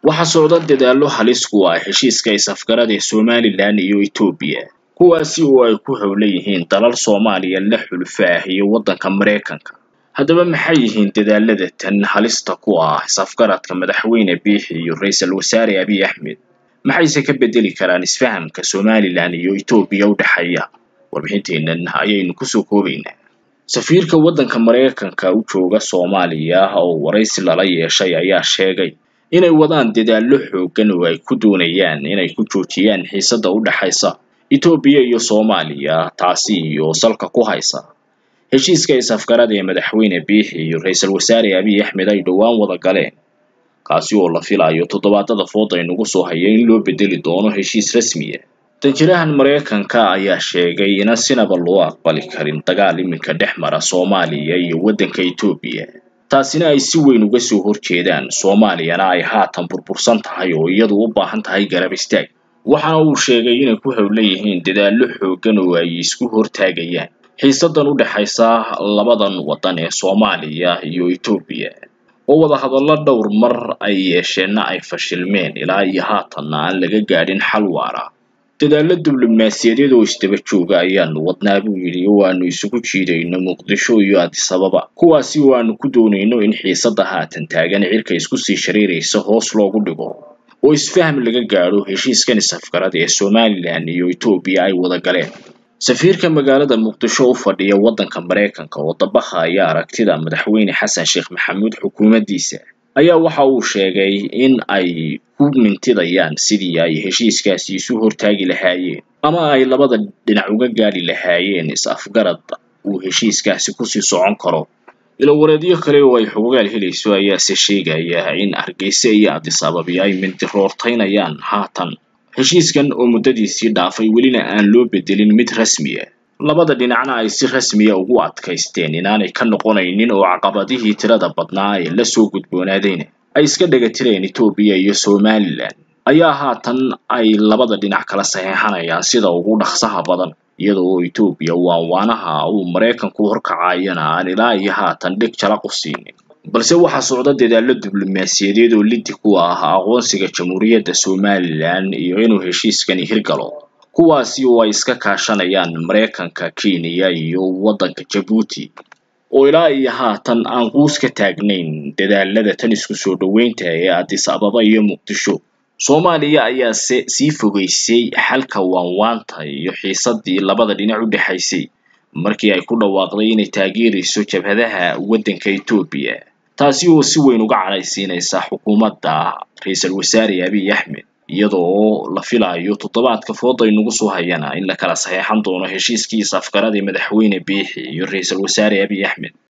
waxaa socda dadaallo halis ku ah heshiiska is-afgarada ee somalilan iyo etoobiya kuwaasi oo ay ku howlan yihiin dalal soomaaliya la xulfo ah iyo waddanka maraykanka haddaba maxay yihiin dadaalada tan halista ku ah is-afgaradka madaxweyne biixi iyo ra-iisul wasaare abiy axmed maxayse ka bedeli karaan isfahamka somalilan iyo etoobiya u dhexeeya warbixinteennan ayaynu kusoo koobaynaa safiirka waddanka maraykanka u jooga soomaaliya oo waraysi lala yeeshay ayaa sheegay inay wadaan dadaallo xooggan oo ay ku doonayaan inay ku joojiyaan xiisadda u dhexaysa etoobiya iyo soomaaliya taasi oo salka ku haysa heshiiska is-afgarada ee madaxweyne biixi iyo ra-iisul wasaare abiy axmed ay dhowaan wada galeen kaasi oo la filayo toddobaadada fooda inugu soo haya in loo bedeli doono heshiis rasmiya danjirahan maraykanka ayaa sheegay inan sinaba loo aqbali karin dagaal iminka dhex mara soomaaliya iyo waddanka etoobiya taasina ay si weyn uga soo horjeedaan soomaaliyana ay haatan burbursan tahay oo iyadu u baahan tahay garab istaag waxaana uu sheegay inay ku howlan yihiin dadaallo xooggan oo ay isku hortaagayaan xiisadan u dhexaysa labadan waddan ee soomaaliya iyo etoobiya oo wadahadallo dhowr mar ay yeesheenna ay fashilmeen ilaa iyo haatanna aan laga gaadhin xal waara dadaallo diblomaasiyadeed oo isdaba jooga ayaanu wadnaa buu yidhi oo aanu isugu jiidayno muqdisho iyo adisababa kuwaasi oo aanu ku doonayno in xiisadda haatan taagan cirka isku sii shariiraysa hoos loogu dhigo oo isfaham laga gaadho heshiiskan is-afgarada ee somalilan iyo etoobiya ay wada galeen safiirka magaalada muqdisho u fadhiya waddanka maraykanka oo dabaha ayaa aragtida madaxweyne xasan sheekh maxamuud xukuumaddiisa ayaa waxa uu sheegay in ay ku mintidayaan sidii ay heshiiskaasi isu hortaagi lahaayeen ama ay labada dhinac uga gaadhi lahaayeen is-afgarad uu heshiiskaasi kusii socon karo ilowareedyo kale oo ay xogogaal helayso ayaase sheegaya in hargeysa iyo adisababi ay mintiroortaynayaan haatan heshiiskan oo muddadiisii dhaafay welina aan loo bedelin mid rasmi ah labada dhinacna ay si rasmiya ugu adkaysteen inaanay ka noqonaynin oo caqabadihii tirada badnaa ee lasoo gudboonaadayna ay iska dhagatireen etoobiya iyo somalilan ayaa haatan ay labada dhinac kala saxeexanayaan sida ugu dhaqsaha badan iyada oo etoobiya waanwaanaha uu maraykanku horkacayana aan ilaa iyo haatan dhig jalaq u siinin balse waxaa socda dadaallo diblomaasiyadeed oo liddi ku ah aqoonsiga jamhuuriyadda somalilan iyo inuu heshiiskani hirgalo kuwaasi oo ay iska kaashanayaan maraykanka kenya iyo waddanka jabuuti oo ilaa iyo haatan aan quus ka taagnayn dadaalada tan isku soo dhoweynta ee adis ababa iyo muqdisho soomaaliya ayaase sii fogeysay xalka waanwaanta iyo xiisadii labada dhinac u dhexaysay markii ay ku dhawaaqday inay taageerayso jabhadaha waddanka etoobiya taasi oo si weyn uga cadhaysiinaysa xukuumadda ra-iisul wasaare abiy axmed iyadoo la filayo toddobaadka fooda inugu soo hayana in la kala saxeexan doono heshiiskii is-afgaradii madaxweyne biixi iyo ra-iisul wasaare abiy axmed